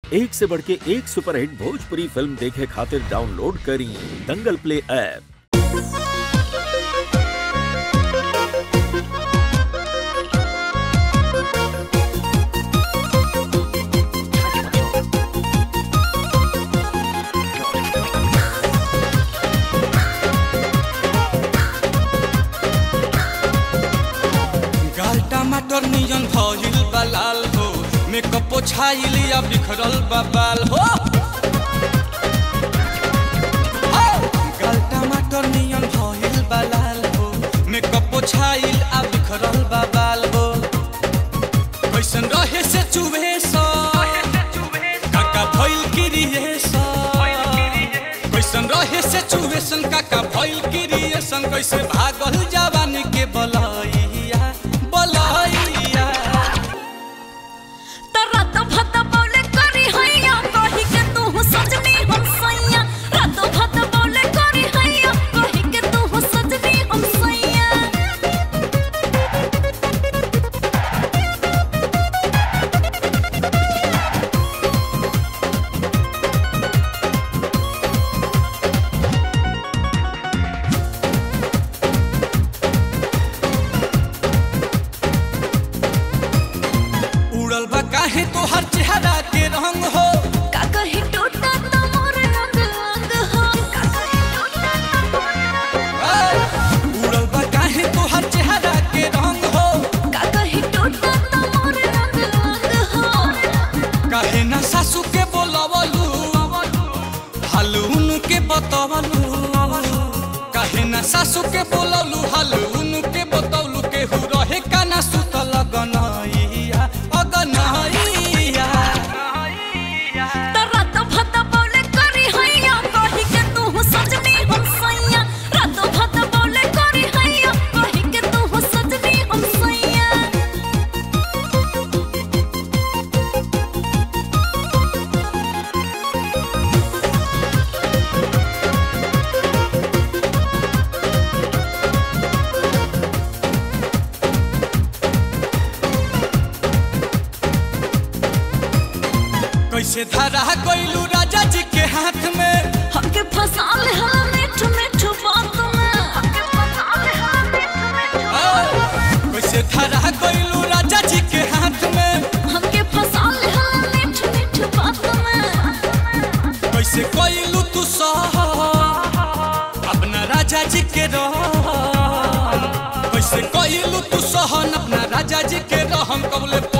एक से बढ़ के एक सुपरहिट भोजपुरी फिल्म देखे खातिर डाउनलोड करी दंगल प्ले ऐप गाल टमाटर नियन भइल बा लाल हो मेकअप छाइल या बिखरल बा बाल हो हो! गाल टमाटर नियन भइल बा लाल हो मेकअप छाइल आ बिखरल बा बाल हो कैसन रहे से चुभे सा काका भइल क्रिएशन कैसन रहे से चुवेशन काका भइल क्रिएशन कैसे भागल जवानी के बलैया बलैया रात भत बोले करी हैया कही के तू सजनी हम सैया रात भत बोले करी हैया कही के तू सजनी हम सैया उड़ल बा काहे तोहर चेहरा के रंग हो का कही टूटा त मोर रंग अंग हो का कही टूटा त मोर ए! उड़ल बा काहे तोहर चेहरा के रंग हो का कही टूटा त मोर रंग अंग हो काहे ना सासू के बोलवलू हालून के बतवलू काहे ना सासू के बोलवलू हालून के बतवलू के हु रहे का ना सुतल गनैया अगनैया त रात भत बोले करी हैया कही के तू सजनी हम सैया रात भत बोले करी हैया कही के तू सजनी हम सैया कैसे धरा गइलू राजा जी के हाथ में हमके फंसा ले हला मिठ मिठ बात में हमके फंसा ले हला मिठ मिठ ए! कैसे धरा गइलू राजा जी के हाथ में हमके फंसा ले हला मिठ मिठ बात में कैसे कइलू तू सह अपना राजा जी के रह कैसे कइलू तू सहन अपना राजा जी के रहम कबले